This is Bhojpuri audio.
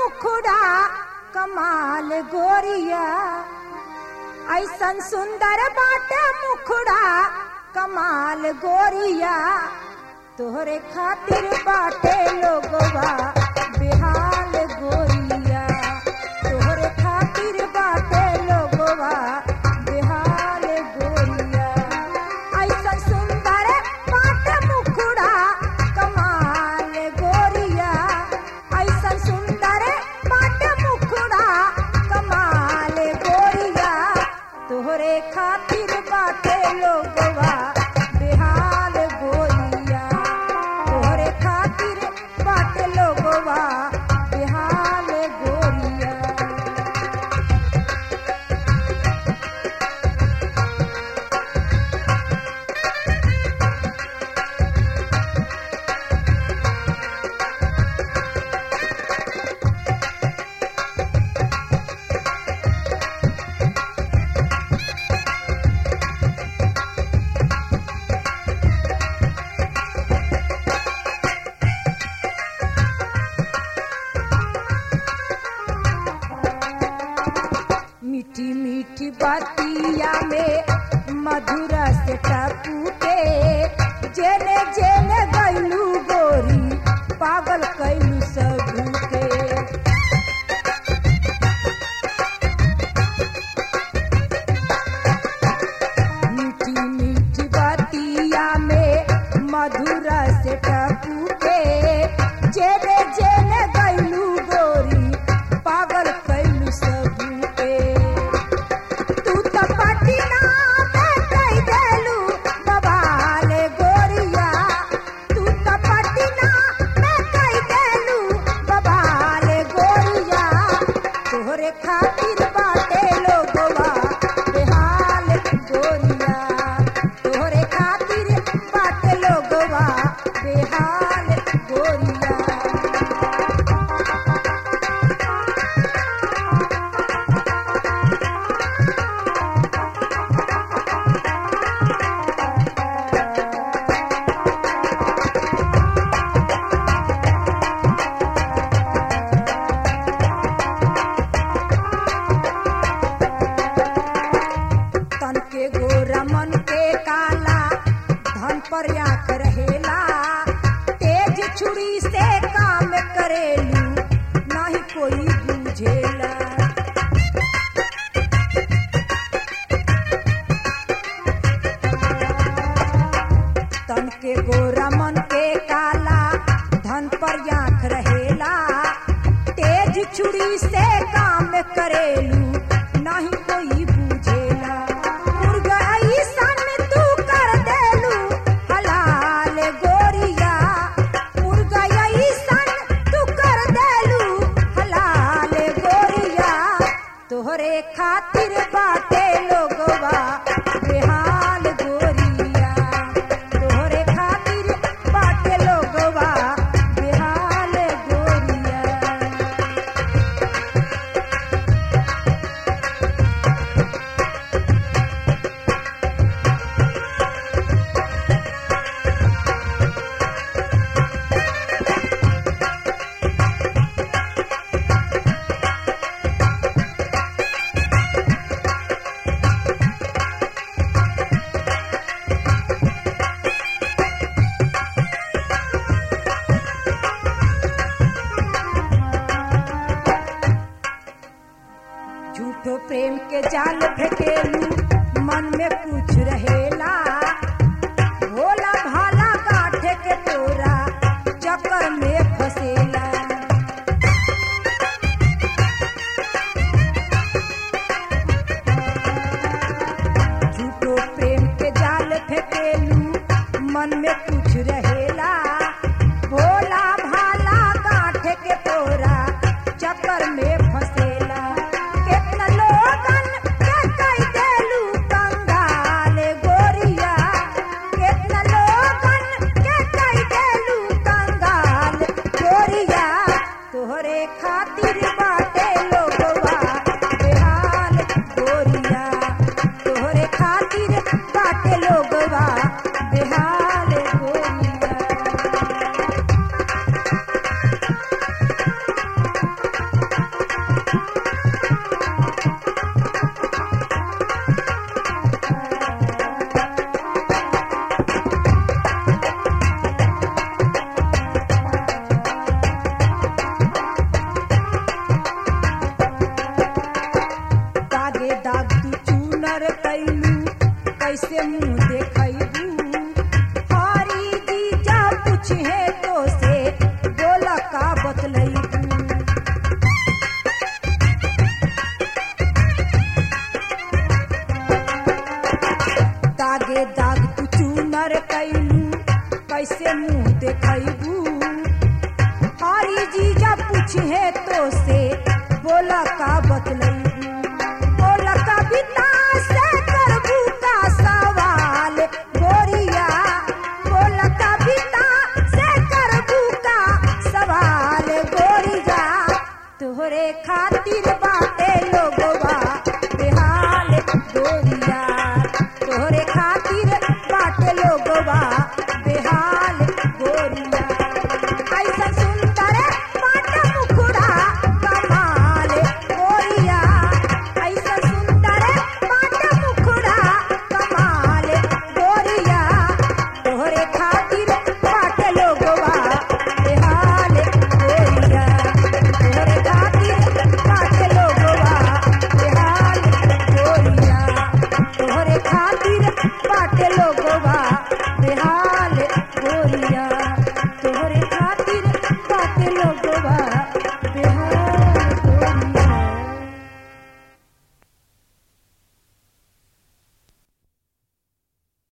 मुखड़ा कमाल गोरिया ऐसन सुंदर बाटे मुखड़ा कमाल गोरिया तोहरे खातिर बाटे लोगवा बेहाल गोरिया तोहरे खातिर बाटे लोगवा बेहाल गोरिया ऐसन सुंदर बाटे मुखड़ा कमाल गोरिया ऐसन सुंदर बाटे मुखड़ा कमाल गोरिया तोहरे खातिर बाटे लोगवा बेहाल गोरिया तोहरे खातिर बाटे लोगवा बेहाल गोरिया मीठी मीठी बतिया में मधुर से टपूटे जेने जेने गैलू गोरी पागल कैलू सबके मीठी मीठी बतिया में मधुर से टपूटे जेने जेने गैलू गोरी पागल कैलू सबके तू तो पटना में कई देलू बवाल गोरिया तू तो पटना में कई देलू बवाल गोरिया तोहरे खातिर बाटे लोगवा बेहाल गोरिया तोहरे खातिर बाटे लोगवा बेहाल गोरिया तन के गोरा मन के काला धन पर आंख रहेला तेज छुरी से काम करेलू नहीं कोई बुझेला तन के गोरा मन के काला धन पर आंख रहेला तेज छुरी से काम करेलू नहीं कोई बुझेला मुर्गा ऐसन तू कर देलू हलाल गोरिया मुर्गा ऐसन तू कर देलू हलाल गोरिया तोहरे खातिर बाटे लोगवा बेहाल गोरिया तोहरे खातिर बाटे लोगवा बेहाल गोरिया झूठो प्रेम के जाल फेंकेलू मन में कुछ रहेला भोला भाला गाठे के तोरा चक्कर में फसेला झूठो प्रेम के जाल फेंकेलू मन में कुछ रहेला भोला भाला गाठे के तोरा चक्कर में फसेला केतना लोगन के कई देलू कंगाल गोरिया केतना लोगन के कई देलू कंगाल गोरिया तोहरे खातिर बाटे लोगवा बेहाल गोरिया तोहरे खातिर बाटे लोगवा बेहाल गोरिया कैसे मुंह देखबू हरी जीजा पूछे तो से बोला का बतलैबू बोला कविता से करबू का सवाल गोरिया बोला कविता से करबू का सवाल गोरिया तोहरे खा